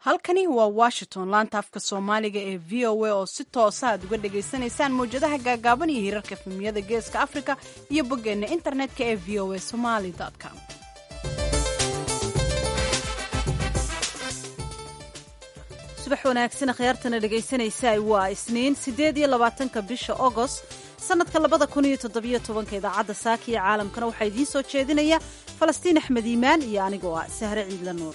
halkani waa washington laanta afka soomaaliga ee v o a oo si toosa aad uga dhagaysanaysaan mawjadaha gaagaaban iyo hirarka efemiyada geeska afrika iyo boggeenna internetka ee v o a somali com subax wanaagsan khiyaartana dhegaysanaysaa waa isniin siddeed iyo labaatanka bisha ogost sannadka labada kun iyo toddobiyo tobanka idaacadda saaka iyo caalamkana waxaa idiin soo jeedinaya falastiin axmed iimaan iyo anigoo ah sahre ciidla nuur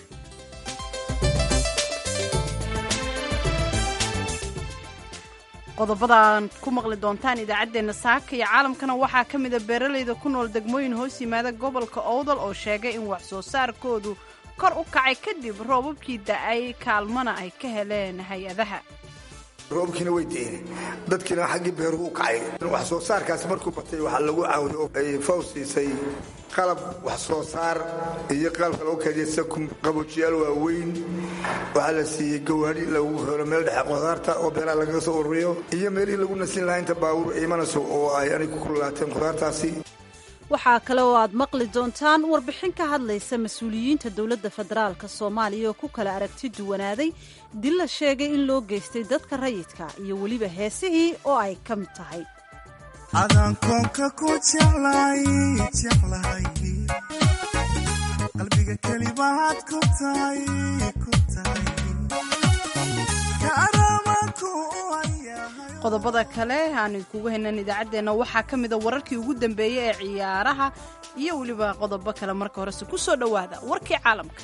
qodobadaan ku maqli doontaan idaacaddeenna saaka iyo caalamkana waxaa ka mida beeralayda ku nool degmooyin hoos yimaada gobolka owdal oo sheegay in wax soo saarkoodu kor u kacay kadib roobabkii da'ay kaalmana ay ka heleen hay-adaha roobkiina way deene dadkiina xaggii beeruhu u kacay wax soo saarkaasi markuu batay waxaa lagu caawiyo oo ay faw siisay qalab wax soo saar iyo qalabka lagu keediya qaboojiyaal waaweyn waxaa la siiyey gawaadhi lagu helo meel dhexe khudaarta oo beeraha lagaga soo ururiyo iyo meelihii lagu nasin lahaa inta baabuur imanayso oo ay anig ku kululaateen khudaartaasi waxaa kale oo aad maqli doontaan warbixin ka hadlaysa mas-uuliyiinta dowladda federaalka soomaaliya oo ku kala aragti duwanaaday dil la sheegay in loo geystay dadka rayidka iyo weliba heesihii oo ay ka mid tahay adankoonka ku jeclay jeclahay qalbiga kelibaad ku tahay ku tahay qodobada kale aan idkugu haynan idaacaddeenna waxaa ka mida wararkii ugu dambeeyey ee ciyaaraha iyo weliba qodobo kale marka horese ku soo dhowaada warkii caalamka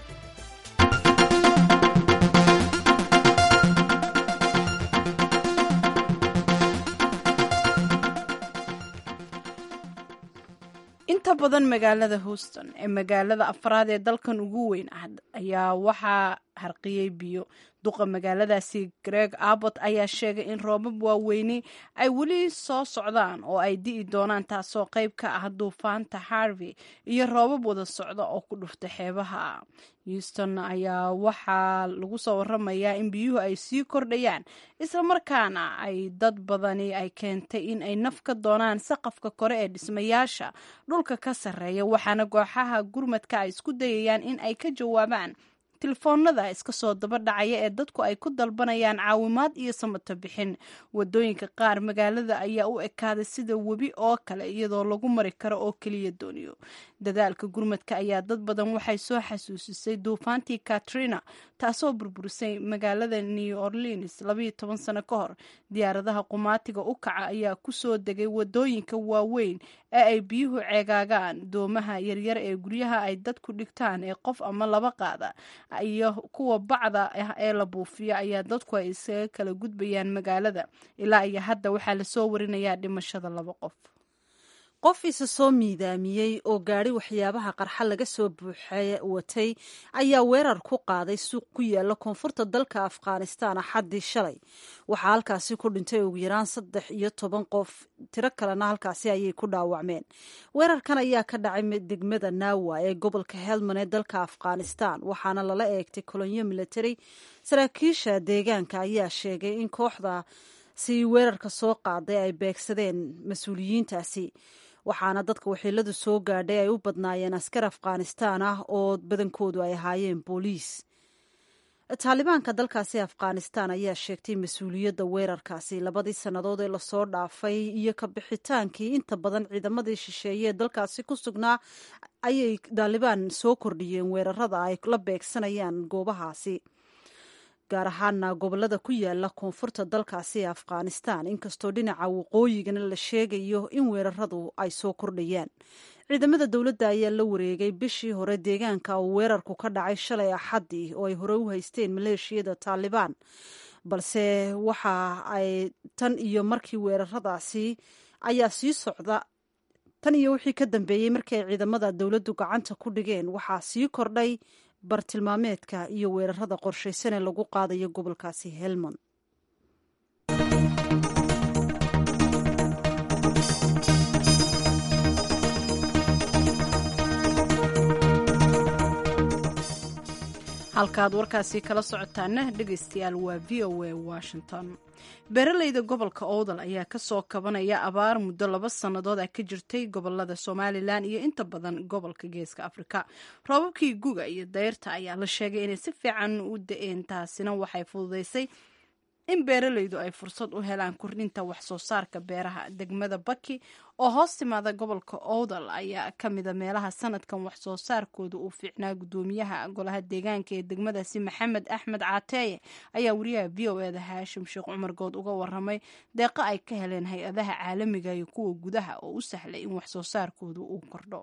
inta badan magaalada houston ee magaalada afraad ee dalkan ugu weyn ah ayaa waxaa harqiyey biyo duqa magaaladaasi greg abbot ayaa sheegay in roobab waaweyni ay weli soo socdaan oo ay di'i doonaan taasoo qayb ka ah duufaanta harvey iyo roobab wada socda oo ku dhufta xeebaha houston ayaa waxaa lagu soo waramayaa in biyuhu ay sii kordhayaan islamarkaana ay dad badani ay keentay in ay naf ka doonaan saqafka kore ee dhismayaasha dhulka ka sarreeya waxaana kooxaha gurmadka ay isku dayayaan in ay ka jawaabaan telefoonada iska soo daba dhacaya ee dadku ay ku dalbanayaan caawimaad iyo samato bixin wadooyinka qaar magaalada ayaa u ekaaday sida webi oo kale iyadoo lagu mari karo oo keliya dooniyo dadaalka gurmadka ayaa dad badan waxay soo xasuusisay duufaantii katrina taasoo burburisay magaalada new orleans labayo toban sano ka hor diyaaradaha qumaatiga u kaca ayaa kusoo degay wadooyinka waaweyn ee ay biyuhu ceegaagaan doomaha yaryar ee guryaha ay dadku dhigtaan ee qof ama laba qaada iyo kuwa bacda ah ee la buufiyo ayaa dadku ay isaga kala gudbayaan magaalada ilaa iyo hadda waxaa lasoo warinayaa dhimashada laba qof qof isa soo miidaamiyey oo gaadhi waxyaabaha qarxa laga soo buuxa watay ayaa weerar ku qaaday suuq ku yaala koonfurta dalka afghanistan axaddii shalay waxaa halkaasi ku dhintay ugu yaraan saddex iyo toban qof tiro kalena halkaasi ayay ku dhaawacmeen weerarkan ayaa ka dhacay degmada naawa ee gobolka helmand ee dalka afghanistan waxaana lala eegtay kolonyo military saraakiisha deegaanka ayaa sheegay in kooxda si weerarka soo qaaday ay beegsadeen mas-uuliyiintaasi waxaana dadka waxiiladu soo gaadhay ay u badnaayeen askar afghanistaan ah oo badankoodu ay ahaayeen booliis taalibaanka dalkaasi afghanistan ayaa sheegtay mas-uuliyadda weerarkaasi labadii sannadood ee lasoo dhaafay iyo ka bixitaankii inta badan ciidamadii shisheeye ee dalkaasi ku sugnaa ayay taalibaan soo kordhiyeen weerarada ay la beegsanayaan goobahaasi gaar ahaana gobolada ku yaala koonfurta dalkaasi ee afghanistan inkastoo dhinaca waqooyigana la sheegayo in weeraradu ay soo kordhayaan ciidamada dowladda ayaa la wareegay bishii hore deegaanka uu weerarku ka dhacay shalay axaddii oo ay hore u haysteen maleeshiyada taalibaan balse waxa ay tan iyo markii weeraradaasi ayaa sii socda tan iyo wixii ka dambeeyey markii ay ciidamada dowladdu gacanta ku dhigeen waxaa sii kordhay bartilmaameedka iyo weerarada qorshaysan ee lagu qaadayo gobolkaasi helmond halkaad warkaasi kala socotaana dhegaystayaal waa v o a washington beeraleyda gobolka owdal ayaa kasoo kabanaya abaar muddo laba sannadood ah ka jirtay gobolada somalilan iyo inta badan gobolka geeska afrika roobabkii guga iyo dayrta ayaa la sheegay inay si fiican u da-een taasina waxay fududeysay in beeraleydu ay fursad u helaan kordhinta wax soo saarka beeraha degmada baki oo hoos timaada gobolka owdal ayaa ka mida meelaha sanadkan wax soo saarkooda uu fiicnaa gudoomiyaha golaha deegaanka ee degmadaasi maxamed axmed caateeye ayaa wariyaha v o eda haashim sheekh cumar good uga waramay deeqo ay ka heleen hay-adaha caalamiga iyo kuwa gudaha oo u sahlay in wax soo saarkooda uu kordho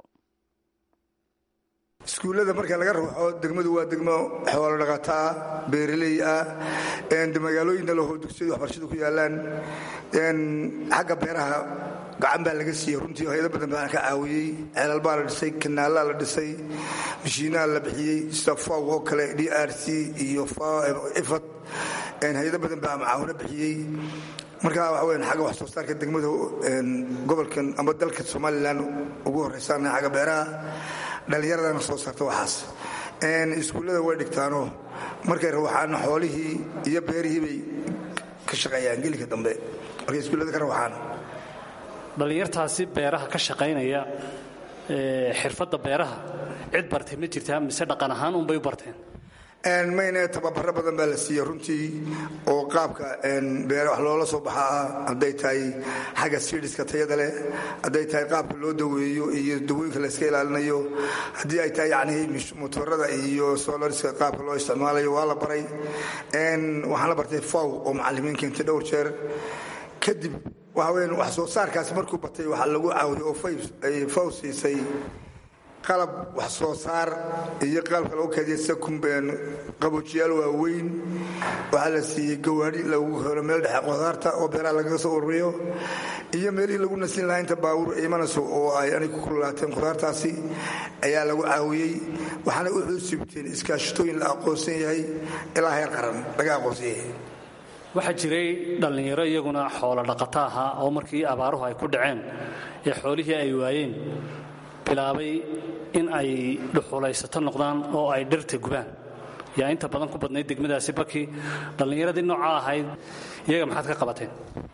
iskuullada marka laga ruuxo degmadu waa degmo xoolo dhaqataa beeraley ah magaalooyinna laho dugsiyadu waxbarashadu ku yaalaan xagga beeraha gacan baa laga siiyey runtii hayado badan baan ka caawiyey ceelal baa la dhisay kanaalaa la dhisay mashiinaha la bixiyey sida faw oo kale d r c iyo ifad hayado badan baa macaawino bixiyey marka waxa weyan xagga wax soo saarka degmada gobolkan ama dalka somalilan ugu horraysaana xagga beeraha dhallinyaradana soo saarta waxaas iskuullada way dhigtaano markay rawaxaana xoolihii iyo beerihii bay ka shaqeeyaan gelinka dambe markay iskuullada ka rawaxaan dhallinyartaasi beeraha ka shaqaynaya xirfadda beeraha cid bartay ma jirtaa mise dhaqan ahaan unbay u barteen mayne tababaro badan baa la siiyey runtii oo qaabka beere wax loola soo baxa ah hadday tahay xagga sidiska tayada leh hadday tahay qaabka loo daweeyo iyo dawooyinka la iska ilaalinayo haddii ay tahay yani motorada iyo solariska qaabka loo isticmaalayo waa la baray waxaan la bartay faw oo macalimiin keentay dhowr jeer kadib waxa weyan wax soo saarkaasi markuu batay waxaa lagu caawiyey oo faw siisay qalab wax soo saar iyo qalabka lagu keediya sakumbeen qaboojiyaal waaweyn waxaa la siiyey gawaari lagu helo meel dhexe qudaarta oo beeraha lagaga soo ururiyo iyo meelihii lagu nasin lahaa inta baabuur imanayso oo ay anig ku kululaateen qudaartaasi ayaa lagu caawiyey waxaana u xuusibteen iskaashatooyin la aqoonsan yahay ilaa heer qaran laga aqoonsan yahay waxaa jiray dhallinyaro iyaguna xoolo dhaqato ahaa oo markii abaaruhu ay ku dhaceen ee xoolihii ay waayeen bilaabay in ay dhuxulaysato noqdaan oo ay dhirta gubaan yaa inta badan ku badnayd degmadaasi baki dhallinyaradii noocaa ahayd iyaga maxaad ka qabateen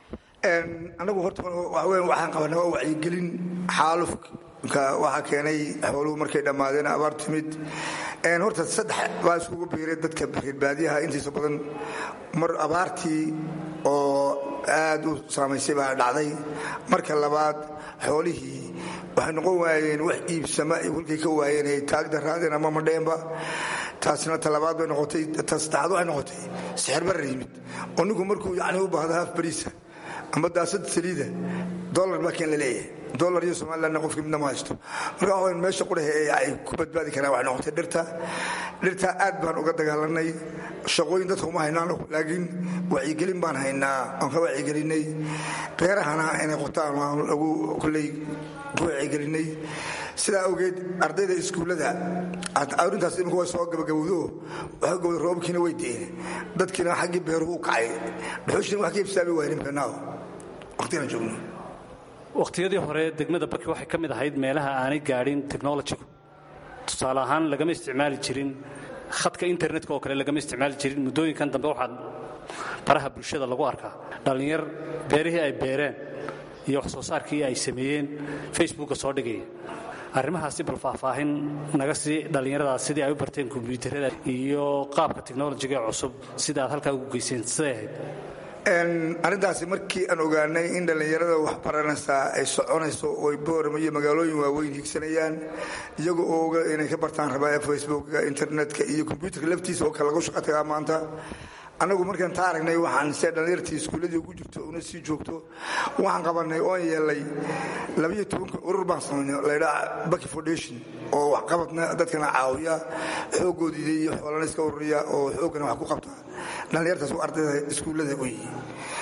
anagu horta waxaan qabanay waa wacyigelin xaalufka waxaa keenay xooluhu markay dhammaadeen abaar timid horta saddex baa isugu biiray dadka reerbaadiyaha intiisa badan mar abaartii oo aad u saamaysay baa dhacday marka labaad xoolihii waxay noqon waayeen wax iibsama kolkay ka waayeen ay taagda raadeen ama madheenba taasina talabaad bay noqotay ta saddexaad waxay noqotay sixirbarar yimid oo ninku markuu yacni u baahdo haaf bariisa ama daasad saliida dolar baa keen la leeyahay dolar iyo somalilandna qofki midna ma haysto marka waxaweyn meesha qurahe ee ay ku badbaadi karaan waxay noqotay dhirta dhirta aad baan uga dagaalanay shaqooyin dadka uma haynaano laakiin wacyigelin baan haynaa aan ka wacyigelinay beerahana inay qotaan waan lagu kulley ku wacyigelinay sidaa awgeed ardayda iskuullada arrintaas imika way soo gabagabowdo waxa gobday roobabkiina way de'een dadkiina xaggii beeruhu u kacay dhuxushina wax ka ibsaami waaynin beenaaw waqtigaan joogno wakhtiyadii hore degmada baki waxay ka mid ahayd meelaha aanay gaadhin technolojigu tusaale ahaan lagama isticmaali jirin khadka internetka oo kale lagama isticmaali jirin muddooyinkan dambe waxaa baraha bulshada lagu arkaa dhallinyar beerihii ay beereen iyo wax soo saarkii ay sameeyeen facebooka soo dhigaya arrimahaasi bal faahfaahin naga sii dhallinyaradaas sidii ay u barteen kombyuutarada iyo qaabka technolojiga ee cusub sida aad halkaa ugu geyseen siday ahayd arrintaasi markii aan ogaanay in dhallinyarada wax baranaysaa ay soconayso ooy boorama iyo magaalooyin waaweyn higsanayaan iyaga oo oga inay ka bartaan rabaa facebooka internetka iyo kombyuutarka laftiisa oo kale lagu shaqo tagaa maanta annagu markaan taa aragnay waxaan se dhallinyartii iskuulladii ugu jirto una sii joogto waxaan qabanay oon yeelay labayo tobanka urur baan samaynay laydhaa baki foundation oo waxqabadna dadkana caawiya xooggoodiida iyo xoolana iska ururiya oo xooggana wax ku qabta dhallinyartaas u ardayda iskuullada u yihi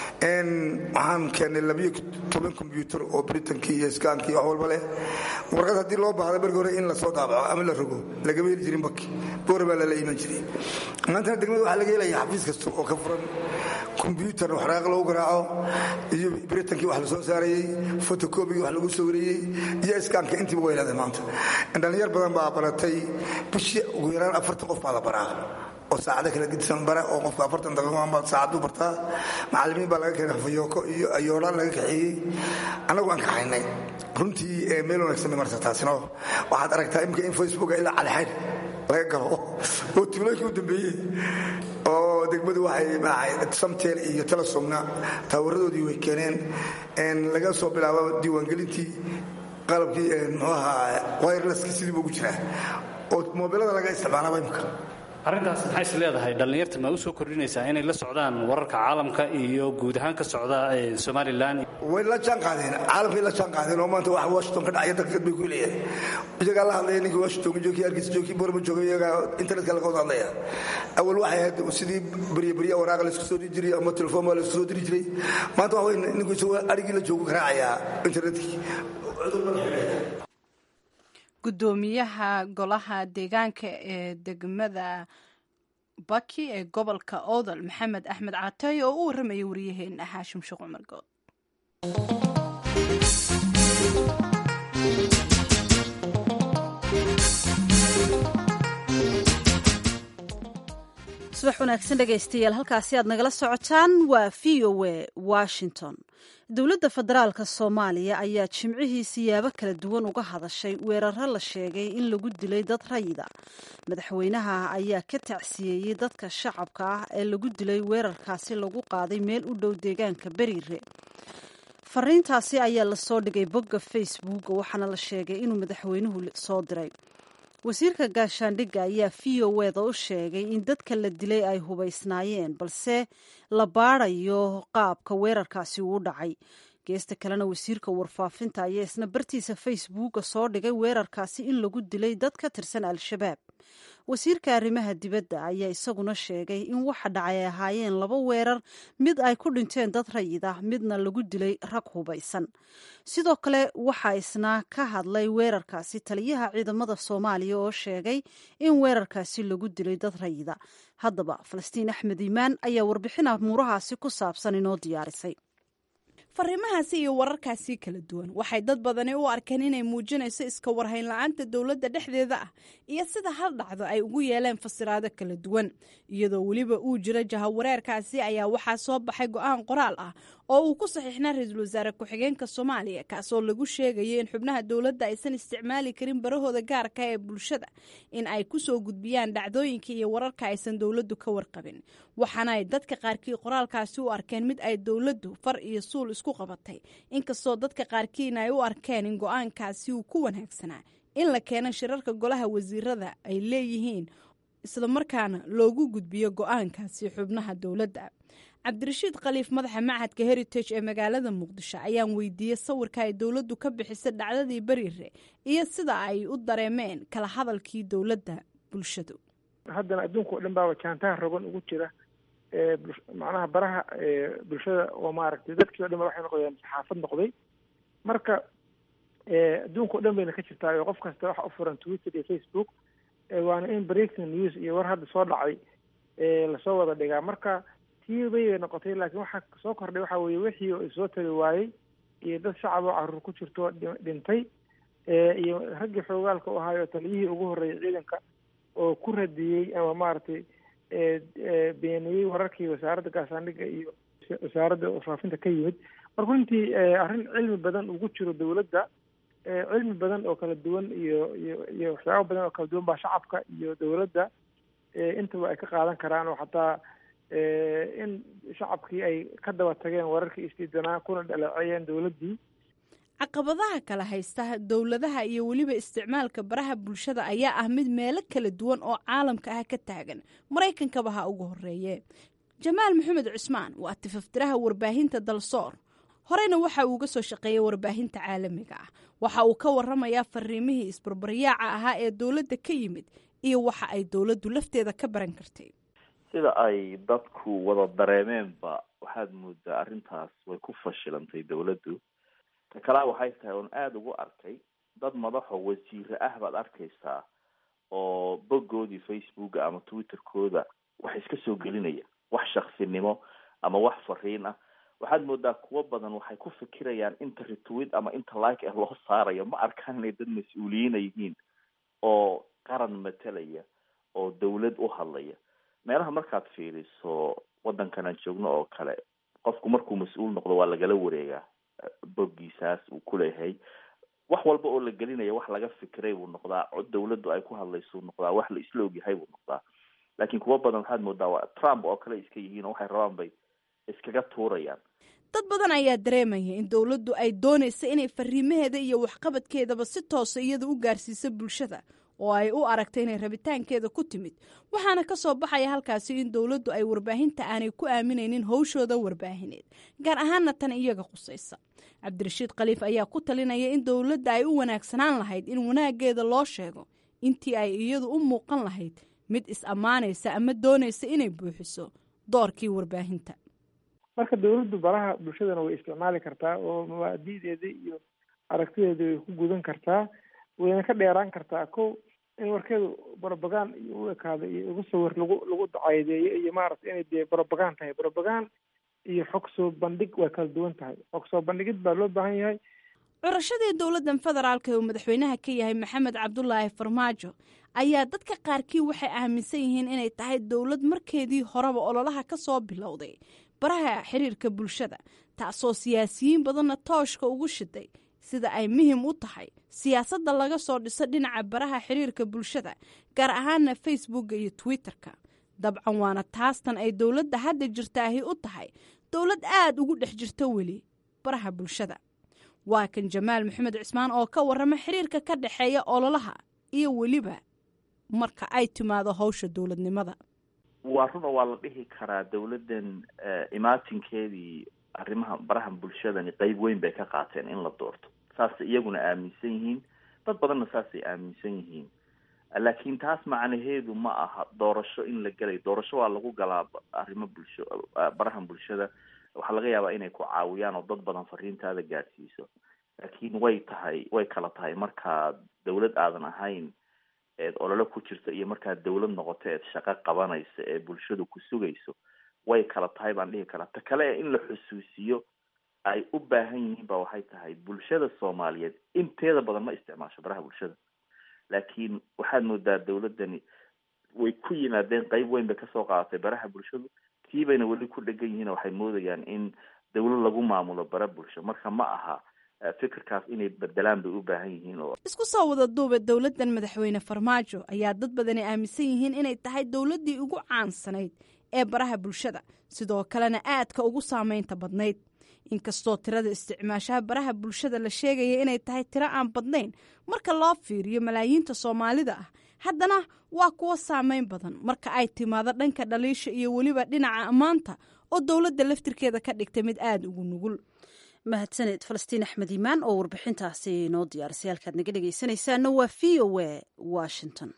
waxaan keennay labayo toban kombyuutar oo britankii iyo skaankii wax walba leh warqad haddii loo baahda markii hore in lasoo daabaco ama la rogo lagama heli jirin baki boora baa lala iman jiray maantana degmada waxaa laga helaya xafiis kasta oo ka furan kombyuutar waxraaq lagu garaaco iyo britankii wax la soo saarayey fotokobigii wax lagu sawirayey iyo iskaanka intiiba way leedahay maanta dhallinyar badan baa baratay bishii ugu yaraan afartan qof baa la baraa oo saacado kala gedisan bare oo qofka afartan daqiiqo saacadu bartaa macallimiin baa laga keenay xafayooko iyo ayoodhaan laga kaxeeyey annagu aan kaxaynay runtii meel wanaagsan marta taasino waxaad aragtaa imika in facebooka ilaa calixayn laga galo oo tuulooyinkii u dambeeyey oo degmadu waxay samtel iyo telesomna taawaradoodii way keeneen laga soo bilaabo diiwaangelintii qalabkii muxuu ahaa wirelesskii sidii buu ugu jiraa oo moobilada laga isticmaalaaba imika arrintaas maxay is leedahay dhallinyarta ma u soo kordhinaysaa inay la socdaan wararka caalamka iyo guud ahaan ka socda somalilan way la jaan qaadeen caalamkay la jaan qaadeen oo maanta wax washington ka dhacaya daqiiqad bay ku leeyahay iyagaa la hadlaya ninkii washington joogii hargeysa joogii borma joogay iyagaa internetka laga wada hadlaya awal waxay ahayd sidii barya barya waraaqa laisku soo diri jiray ama telefoon baa laisku soo diri jiray maanta waxa wey ninku isagoo adhigii la joogu garaacayaa internetkii gudoomiyaha golaha deegaanka ee degmada baki ee gobolka oodal maxamed axmed caatay oo u warramayay waryaheena xaashim sheekh cumar good subax wanaagsan dhegaystayaal halkaasi aad nagala socotaan waa v o a washington dowladda federaalka soomaaliya ayaa jimcihii siyaabo kala duwan uga hadashay weeraro la sheegay in lagu dilay dad rayida madaxweynaha ayaa ka tacsiyeeyey dadka shacabka ah ee lagu dilay weerarkaasi lagu qaaday meel u dhow deegaanka beriire fariintaasi ayaa lasoo dhigay bogga facebook waxaana la sheegay inuu madaxweynuhu soo diray wasiirka gaashaandhigga ayaa v o eda u sheegay in dadka la dilay ay hubaysnaayeen balse la baadayo qaabka weerarkaasi uu dhacay geesta kalena wasiirka warfaafinta ayaa isna bartiisa facebooka soo dhigay weerarkaasi in lagu dilay dad ka tirsan al-shabaab wasiirka arrimaha dibadda ayaa isaguna sheegay in waxa dhacay ay ahaayeen laba weerar mid ay ku dhinteen dad rayid ah midna lagu dilay rag hubaysan sidoo kale waxaa isna ka hadlay weerarkaasi taliyaha ciidamada soomaaliya oo sheegay in weerarkaasi lagu dilay dad rayida haddaba falastiin axmed iimaan ayaa warbixin amuurahaasi ku saabsan inoo diyaarisay fariimahaasi iyo wararkaasi kala duwan waxay dad badani u arkeen inay muujinayso iska warhayn la-aanta dowladda dhexdeeda ah iyo sida hal dhacdo ay ugu yeeleen fasiraado kala duwan iyadoo weliba uu jiro jahawareerkaasi ayaa waxaa soo baxay go-aan qoraal ah oo uu ku saxiixnaa ra-iisul wasaare ku-xigeenka soomaaliya kaasoo lagu sheegayo in xubnaha dowladda aysan isticmaali karin barahooda gaarka ee bulshada in ay kusoo gudbiyaan dhacdooyinka iyo wararka aysan dowladdu ka warqabin waxaana ay dadka qaarkii qoraalkaasi u arkeen mid ay dowladdu far iyo suul isku qabatay inkastoo dadka qaarkiina ay u arkeen in go-aankaasi uu ku wanaagsanaa in la keeno shirarka golaha wasiirada ay leeyihiin islamarkaana loogu gudbiyo go-aankaasi xubnaha dowladda cabdirashiid khaliif madaxa machadka heritage ee magaalada muqdisho ayaan weydiiyey sawirka ay dowladdu ka bixisay dhacdadii beriire iyo sida ay u dareemeen kala hadalkii dowladda bulshadu haddana adduunka oo dhan baa jaantaha rogan ugu jira macnaha baraha bulshada oo maaragtay dadkii o dhan ba waxay noqdeen saxaafad noqday marka adduunka o dhan bayna ka jirtaa oo qof kasta waxa u furan twitter iyo facebook waana in breaking news iyo war hadda soo dhacay lasoo wada dhigaa marka tii bay noqotay laakiin waxaa soo kordhay waxa weeye wixii oo isoo tali waayey iyo dad shacab oo caruur ku jirto dhintay iyo raggii xoogaalka u ahaay oo taliyihii ugu horreeyay ciidanka oo ku radiyey ama maaragtay beeniyey wararkii wasaaradda gaashaandhigga iyo wasaaradda faafinta ka yimid marka runtii arrin cilmi badan ugu jiro dowladda cilmi badan oo kala duwan iyo iyo iyo waxyaabo badan oo kala duwan baa shacabka iyo dowladda intaba ay ka qaadan karaan oo xataa in shacabkii ay ka daba tageen wararkii isdiidanaa kuna dhaleeceeyeen dowladdii caqabadaha kala haysta dowladaha iyo weliba isticmaalka baraha bulshada ayaa ah mid meelo kala duwan oo caalamka ah ka taagan maraykankaba ha ugu horeeye jamaal maxamed cusmaan waa tifaftiraha warbaahinta dalsoor horeyna waxa uu uga soo shaqeeyay warbaahinta caalamiga ah waxa uu ka waramayaa fariimihii isbarbaryaaca ahaa ee dowladda ka yimid iyo waxa ay dowladdu lafteeda ka baran kartay sida ay dadku wada dareemeenba waxaad moodaa arrintaas way ku fashilantay dowladdu ta kalea waxay tahay oon aada ugu arkay dad madaxo wasiire ah baad arkaysaa oo boggoodii facebooka ama twitterkooda wax iska soo gelinaya wax shaksinimo ama wax fariin ah waxaad moodaa kuwo badan waxay ku fikirayaan inta retweet ama inta like ah loo saarayo ma arkaan inay dad mas-uuliyiina yihiin oo qaran matalaya oo dawlad u hadlaya meelaha markaad fiiriso waddankan aan joogno oo kale qofku markuu mas-uul noqdo waa lagala wareegaa boggiisaas uu kuleeyahay wax walba oo la gelinaya wax laga fikiray buu noqdaa cod dawladdu ay ku hadlaysuu noqdaa wax la isla ogyahay buu noqdaa laakiin kuwa badan waxaad moodaa waa trump oo kale iska yihiin oo waxay rabaan bay iskaga tuurayaan dad badan ayaa dareemaya in dowladdu ay doonaysa inay fariimaheeda iyo waxqabadkeedaba si toosa iyada u gaarsiiso bulshada oo ay u aragta inay rabitaankeeda ku timid waxaana ka soo baxaya halkaasi in dowladdu ay warbaahinta aanay ku aaminaynin howshooda warbaahineed gaar ahaana tan iyaga qusaysa cabdirashiid khaliif ayaa ku talinaya in dowladda ay u wanaagsanaan lahayd in wanaaggeeda loo sheego intii ay iyadu u muuqan lahayd mid is-ammaanaysa ama doonaysa inay buuxiso doorkii warbaahinta marka dawladdu baraha bulshadana way isticmaali kartaa oo mabaadi'deeda iyo aragtideeda way ku gudan kartaa wayna ka dheeraan kartaa ko in warkeedu brobagan iyo u ekaado iyo ugu sawir lagu lagu dacaydeeyo iyo maaragta inay dee brobagan tahay brobagan iyo xog soo bandhig way kala duwan tahay xog soo bandhigid baa loo baahan yahay curashadii dowladdan federaalka uu madaxweynaha ka yahay maxamed cabdulaahi farmaajo ayaa dadka qaarkii waxay aaminsan yihiin inay tahay dowlad markeedii horeba ololaha ka soo bilowday baraha xiriirka bulshada taasoo siyaasiyiin badanna tooshka ugu shiday sida ay muhim u tahay siyaasadda laga soo dhiso dhinaca baraha xiriirka bulshada gaar ahaana facebooka iyo twitterka dabcan waana taastan ay dowladda hadda jirtaahi u tahay dowlad aada ugu dhex jirta weli baraha bulshada waa kan jamaal maxamed cismaan oo ka warrama xiriirka ka dhexeeya ololaha iyo weliba marka ay timaado howsha dowladnimada waa run oo waa la dhihi karaa dawladdan imaatinkeedii arrimaha baraha bulshadani qeyb weyn bay ka qaateen in la doorto saasay iyaguna aaminsan yihiin dad badanna saasay aaminsan yihiin laakiin taas macnaheedu ma aha doorasho in la gelayo doorasho waa lagu galaa arrimo bulsho baraha bulshada waxaa laga yaabaa inay ku caawiyaan oo dad badan fariintaada gaadhsiiso laakiin way tahay way kala tahay markaad dawlad aadan ahayn eed olole ku jirta iyo markaad dawlad noqoto eed shaqo qabanaysa ee bulshadu ku sugayso way kala tahay baan dhihi karaa ta kale in la xusuusiyo ay u baahan yihiin ba waxay tahay bulshada soomaaliyeed inteeda badan ma isticmaasho baraha bulshada laakiin waxaad moodaa dawladdani way ku yimaadeen qeyb weyn bay kasoo qaadatay baraha bulshadu tii bayna weli ku dhegan yihiin oo waxay moodayaan in dawlad lagu maamulo bara bulsho marka ma aha fikirkaas inay bedelaan bay u baahan yihiin oo isku soo wada duuba dowladdan madaxweyne farmaajo ayaa dad badani aaminsan yihiin inay tahay dowladdii ugu caansanayd ee baraha bulshada sidoo kalena aadka ugu saameynta badnayd inkastoo tirada isticmaashaha baraha bulshada la sheegaya inay tahay tiro aan badnayn marka loo fiiriyo malaayiinta soomaalida ah haddana waa kuwo saameyn badan marka ay timaado dhanka dhaliisha iyo weliba dhinaca ammaanta oo dowladda laftirkeeda ka dhigtay mid aada ugu nugul mahadsaned falastiin axmed iimaan oo warbixintaasi noo diyaarisay halkaad naga dhegaysanaysaana waa v o a washington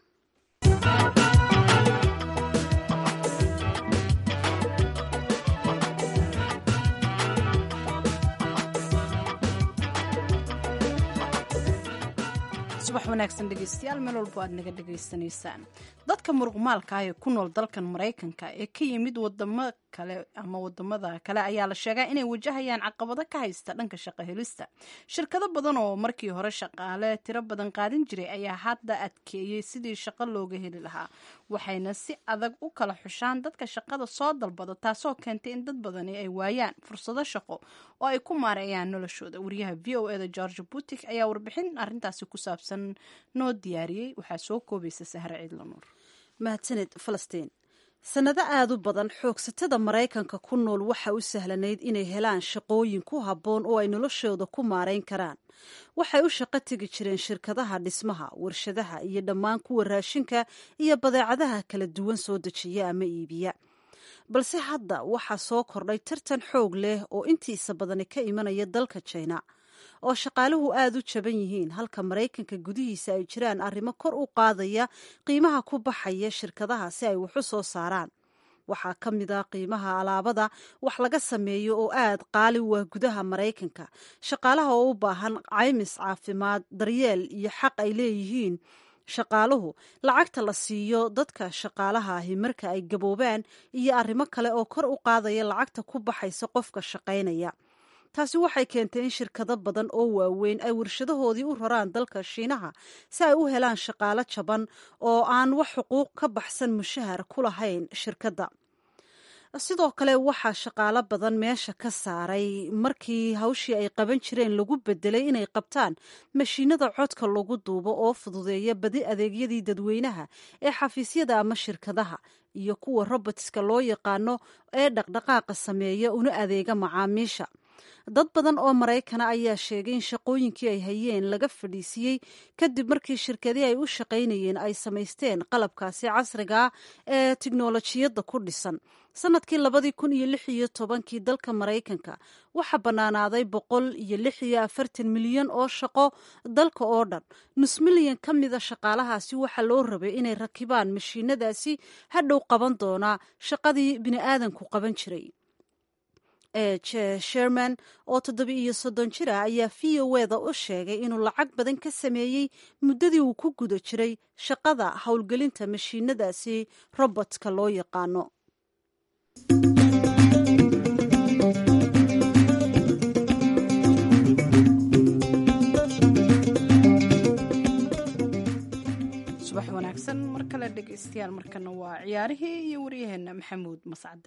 subax wanaagsan dhegeystayaal meel walbo aad naga dhegaysanaysaan dadka muruqmaalka ah ee ku nool dalkan maraykanka ee ka yimid wadamo kale ama wadamada kale ayaa la sheegaa inay wajahayaan caqabado ka haysta dhanka shaqo helista shirkado badan oo markii hore shaqaale tiro badan qaadan jiray ayaa hadda adkeeyey sidii shaqo looga heli lahaa waxayna si adag u kala xushaan dadka shaqada soo dalbado taasoo keentay in dad badani ay waayaan fursado shaqo oo ay ku maareeyaan noloshooda wariyaha v o eda george butik ayaa warbixin arintaasi ku saabsan noo diyaariyey waxaa soo koobaysa sahre ciidlanuur mahadsaned falastiin sannado aada u badan xoogsatada maraykanka ku nool waxa u sahlanayd inay helaan shaqooyin ku habboon oo ay noloshooda ku maarayn karaan waxay u shaqo tegi jireen shirkadaha dhismaha warshadaha iyo dhammaan kuwa raashinka iyo badeecadaha kala duwan soo dejiya ama iibiya balse hadda waxaa soo kordhay tartan xoog leh oo intiisa badani ka imanaya dalka jina oo shaqaaluhu aada u jaban yihiin halka maraykanka gudihiisa ay jiraan arrimo kor u qaadaya qiimaha ku baxaya shirkadaha si ay wax u soo saaraan waxaa ka mid ah qiimaha alaabada wax laga sameeyo oo aada qaali u ah gudaha maraykanka shaqaalaha oo u baahan caymis caafimaad daryeel iyo xaq ay leeyihiin shaqaaluhu lacagta la siiyo dadka shaqaalaha ahi marka ay gaboobaan iyo arrimo kale oo kor u qaadaya lacagta ku baxaysa qofka shaqaynaya taasi waxay keentay in shirkado badan oo waaweyn ay warshadahoodii u raraan dalka shiinaha si ay u helaan shaqaalo jaban oo aan wax xuquuq ka baxsan mushahar ku lahayn shirkadda sidoo kale waxaa shaqaalo badan meesha ka saaray markii hawshii ay qaban jireen lagu bedelay inay qabtaan mashiinada codka lagu duubo oo fududeeya badi adeegyadii dadweynaha ee xafiisyada ama shirkadaha iyo kuwa robotska loo yaqaano ee dhaqdhaqaaqa sameeya una adeega macaamiisha dad badan oo maraykana ayaa sheegay in shaqooyinkii ay hayeen laga fadhiisiyey kadib markii shirkadii ay u shaqaynayeen ay samaysteen qalabkaasi casriga ee tiknolojiyadda ku dhisan sanadkii labadii kun iyo lix iyo tobankii dalka maraykanka waxaa bannaanaaday boqol iyo lix iyo afartan milyan oo shaqo dalka oo dhan nus milyan ka mida shaqaalahaasi waxaa loo rabay inay rakibaan mashiinadaasi hadhow qaban doonaa shaqadii bini'aadanku qaban jiray e sherman oo toddoba iyo soddon jir ah ayaa v o eda u sheegay inuu lacag badan ka sameeyey muddadii uu ku guda jiray shaqada howlgelinta mashiinadaasi robotka loo yaqaano subax wanaagsan mar kale dhegaystayaal markana waa ciyaarihii iyo waryaheena maxamuud mascade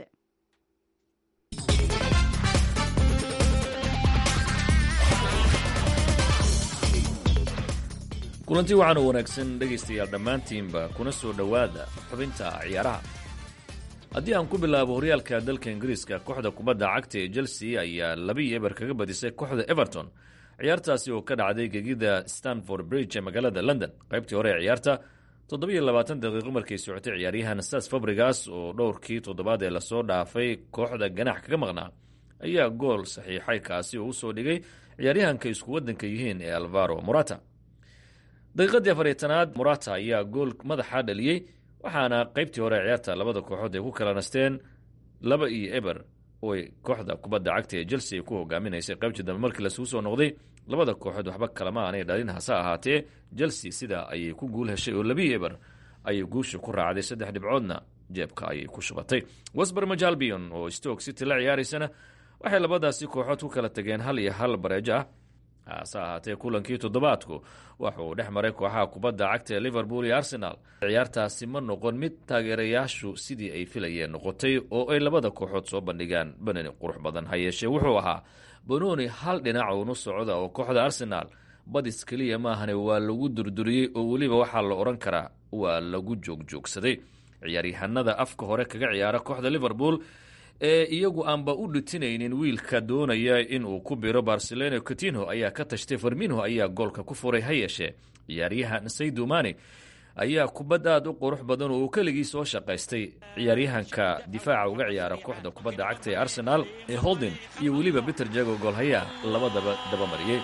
kulanti waxaan u wanaagsan dhegaystayaal dhammaantiinba kuna soo dhowaada xubinta ciyaaraha haddii aan ku bilaabo horyaalka dalka ingiriiska kooxda kubadda cagta ee chelsea ayaa labii eber kaga badisay kooxda everton ciyaartaasi oo ka dhacday gegida stanford bridge ee magaalada london qaybtii hore ee ciyaarta toddobiyo labaatan daqiiqo markay socotay ciyaaryahan stas fabrigas oo dhowrkii toddobaad ee lasoo dhaafay kooxda ganax kaga maqnaa ayaa gool saxiixay kaasi oo usoo dhigay ciyaaryahanka isku waddanka yihiin ee alvaro morata daqiiqadii afariytanaad morata ayaa gool madaxa dhaliyey waxaana qaybtii hore ciyaarta labada kooxood ay ku kala nasteen laba iyo eber ooy kooxda kubadda cagta ee chelsea ku hogaaminaysay qaybtii dambe markii lasugu soo noqday labada kooxood waxba kalama aanay dhalin hase ahaatee chelsea sidaa ayay ku guul heshay oo labii eber ayay guusha ku raacday saddex dhibcoodna jeebka ayay ku shubatay wesbermaj albion oo stoke city la ciyaaraysana waxay labadaasi kooxood ku kala tageen hal iyo hal bareejo ah hase ahaatee kulankii toddobaadku waxauu dhex maray kooxaha kubadda cagta ee liverpool iyo arsenal ciyaartaasi ma noqon mid taageerayaashu sidii ay filayeen noqotay oo ay labada kooxood soo bandhigaan banani qurux badan ha yeeshee wuxuu ahaa banoni hal dhinac uunu socda oo kooxda arsenal badis keliya maahane waa lagu durduriyey oo weliba waxaa la odhan karaa waa lagu joogjoogsaday ciyaaryahanada afka hore kaga ciyaara kooxda liverpool ee iyagu aanba u dhitinaynin wiilka doonaya inuu ku biro barcelona cotinho ayaa ka tashtay farminho ayaa goolka ku furay ha yeeshee ciyaaryahan saydumani ayaa kubad aad u qurux badan oo uu keligii soo shaqaystay ciyaaryahanka difaaca uga ciyaara kooxda kubadda cagta ee arsenal ee holden iyo weliba peter jago goolhayaa labadaba dabamariyey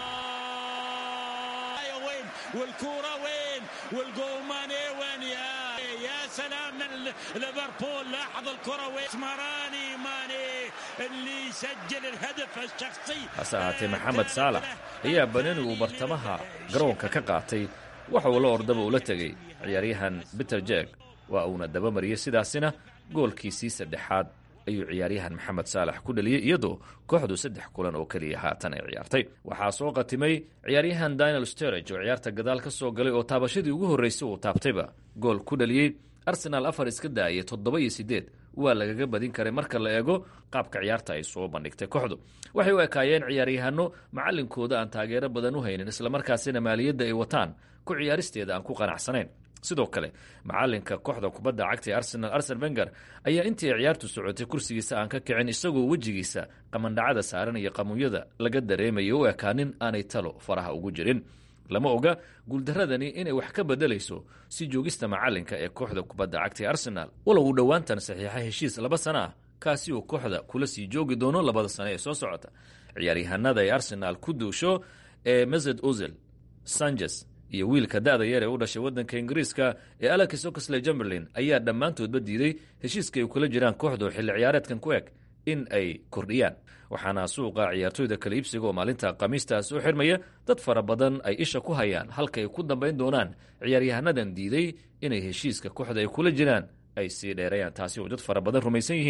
سلام من ليفربول لاحظ الكرة واسمراني ماني اللي يسجل الهدف الشخصي hase ahaatee maxamed saalax ayaa banani uu bartamaha garoonka ka qaatay waxa uu la ordaba ula tegay ciyaaryahan peter jeg waa uuna dabamariyey sidaasina goolkiisii saddexaad ayuu ciyaaryahan maxamed saalax ku dhaliyey iyadoo kooxdu saddex kulan oo keliya haatan ay ciyaartay waxaa soo qatimay ciyaaryahan daniel sterage oo ciyaarta gadaal ka soo galay oo taabashadii ugu horreysay uu taabtayba gool ku dhaliyey arsenaal afar iska daayay toddoba iyo siddeed waa lagaga badin karay marka la eego qaabka ciyaarta ay soo bandhigtay kooxdu waxay u ekaayeen ciyaaryahano macalinkooda aan taageero badan u haynin islamarkaasina maaliyadda ay wataan ku ciyaaristeeda aan ku qanacsanayn sidoo kale macalinka kooxda kubadda cagta ee arsenal arsen wenger ayaa intii ay ciyaartu socotay kursigiisa aan ka kicin isagoo wejigiisa qamandhacada saaran iyo qamuunyada laga dareemayo u ekaanin aanay talo faraha ugu jirin lama oga guuldaradani inay wax ka bedelayso si joogista macalinka ee kooxda kubadda cagta ee arsenal walow uu dhowaantan saxiixa heshiis laba sana ah kaasi uu kooxda kula sii joogi doono labada sane ee soo socota ciyaaryahanada ay arsenal ku duusho ee mesed ozil sanchez iyo wiilka da-da yar ee u dhashay waddanka ingiriiska ee alex oxley jumberlin ayaa dhammaantoodba diiday heshiiska ay kula jiraan kooxdu xilli ciyaareedkan ku eg in ay kordhiyaan waxaana suuqa ciyaartoyda kala iibsiga oo maalinta khamiistaas u xirmaya dad fara badan ay isha ku hayaan halka ay ku dambayn doonaan ciyaaryahanadan diiday inay heshiiska kooxda ay kula jiraan ay sii dheerayaan taasi oo dad fara badan rumaysan yihiin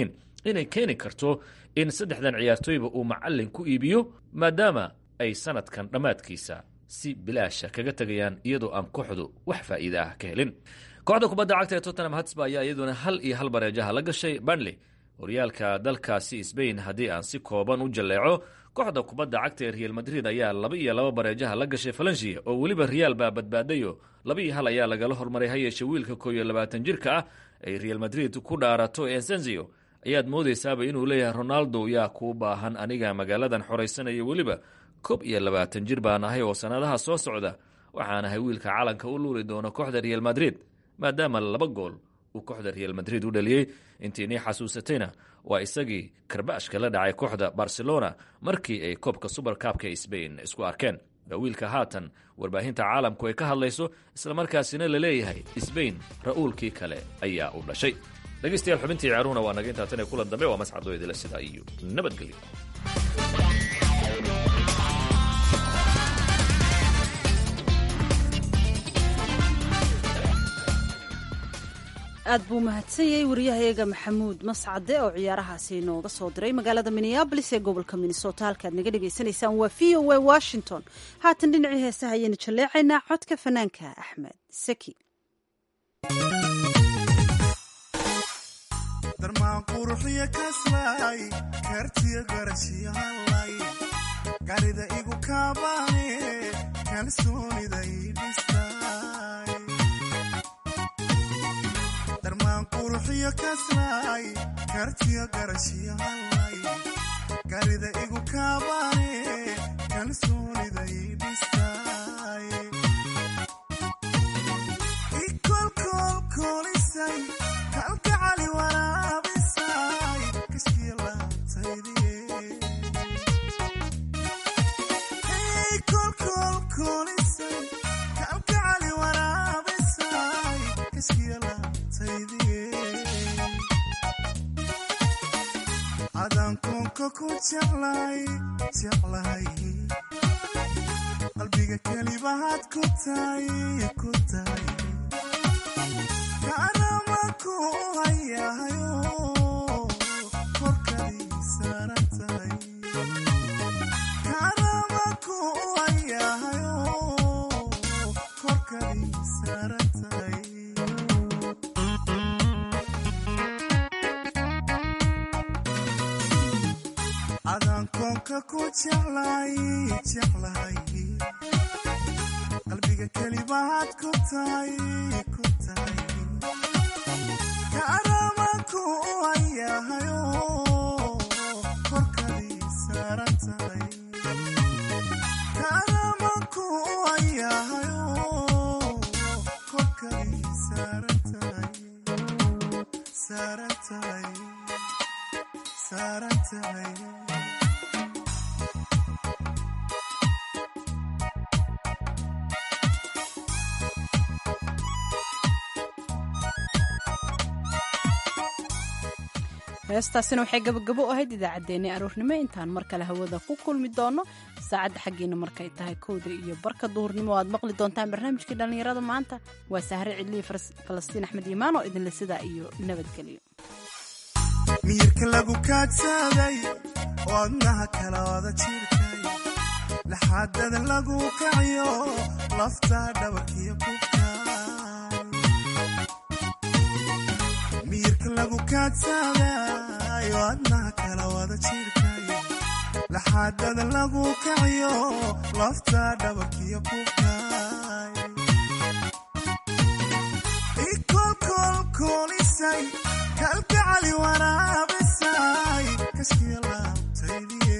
inay keeni karto in saddexdan ciyaartooyba uu macallin ku iibiyo maadaama ay sanadkan dhammaadkiisa si bilaasha kaga tegayaan iyadoo aan kooxdu wax faa'iide ah ka helin kooxda kubadda cagta ee tottenham hatsba ayaa iyaduna hal iyo hal bareejaha la gashay banley horyaalka dalkaasi sbain haddii aan si kooban u jalleeco kooxda kubadda cagta ee real madrid ayaa laba iyo laba bareejaha la gashay falansiya oo weliba real baa badbaadayo laba iyo hal ayaa lagala hormaray ha yeeshe wiilka koo iyo labaatan jirka ah ay real madrid ku dhaarato ensenzio ayaad moodaysaaba inuu leeyahay ronaldo yaa kuu baahan aniga magaaladan xoraysanaya weliba koob iyo labaatan jir baan ahay oo sannadaha soo socda waxaan ahay wiilka calanka u luuli doona kooxda real madrid maadaama laba gool uu kooxda real madrid u dhaliyey intiinii xasuusatayna waa isagii karbaashka la dhacay kooxda barcelona markii ay koobka suberkaabka sbain isku arkeen waa wiilka haatan warbaahinta caalamku ay ka hadlayso islamarkaasina la leeyahay sbain ra'uulkii kale ayaa u dhashay dhegeystayaal xubintii ciyaaruhuna waa naga intaa tan ee kulan dambe waa mascadoo idila sidaa iyo nabadgelyo aad buu mahadsan yahay wariyahayaga maxamuud mascade oo ciyaarahaasi inooga soo diray magaalada minneabolis ee gobolka minnesota halkaad naga dhagaysanaysaan waa v o a washington haatan dhinacii heesaha ayaynu jalleecaynaa codka fanaanka axmed saki darmaan quruxiya kaslay kartiya garashiya hallay garida igu kaabaane kalsoonida ii dhistay darmaan quruxiya kaslay kartiya garashiya hallay garida igu kaabaane kalsoonida ii dhistay ikolkolkolisay kalgacali waraabisay kashkiya laabtaydiye kolkolkolisay kalgacali waraabisay kashkiya laabtaydiye adaan koonka ku jeclay jeclahay qalbiga kelibahaad ku tahay ku tahay kaanamaku hayahayo korkadii saaran tahay kaanamaku hayahayo korkadii saaran tahay adaan koonka ku jeclay jeclahay qalbiga kelibahaad ku tahay ku tahay kaanamaku hayahayo korkadii saaran tahay kaanamaku hayahayo korkadii saaran tahay saaran tahay saaran tahay heestaasina waxay gabagabo u ahayd idaacaddeenii aroornimo intaan mar kale hawada ku kulmi doono saacadda xaggiina markay tahay kowda iyo barka duhurnimo aad maqli doontaan barnaamijkii dhallinyarada maanta waa sahre cidliyi falastiin axmed iimaan oo idinle sidaa iyo nabadgelyo miyirka lagu kaadsaday oo adnaha kala wada jirkay laxaadada lagu kaciyo laftaa dhabarkiyo kubkaay miyirka lagu kaadsaday oo adnaha kala wada jirkay laxaadada lagu kaciyo laftaa dhabarkiyo kubkaay ikolkolkolisay kalgacali waraabisay kashkiya laabtaydiye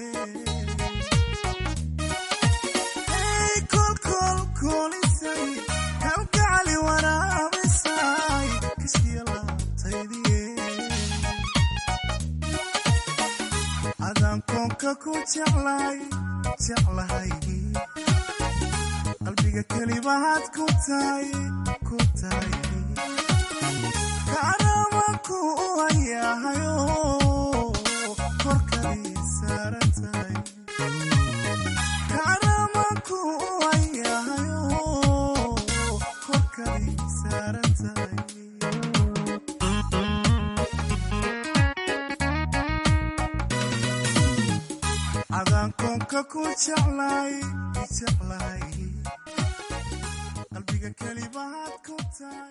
kolkolkolisay kalgacali waraabisay kashkiya laabtaydiye adaan koonka ku jeclay jeclahay qalbiga kelibahaad ku tahay ku tahay kaanamaku hayahayo korkadii saaran tahay kaanamaku hayahayo korkadii saaran tahay qofka ku jeclay jeclay qalbiga kelibaad ku tahay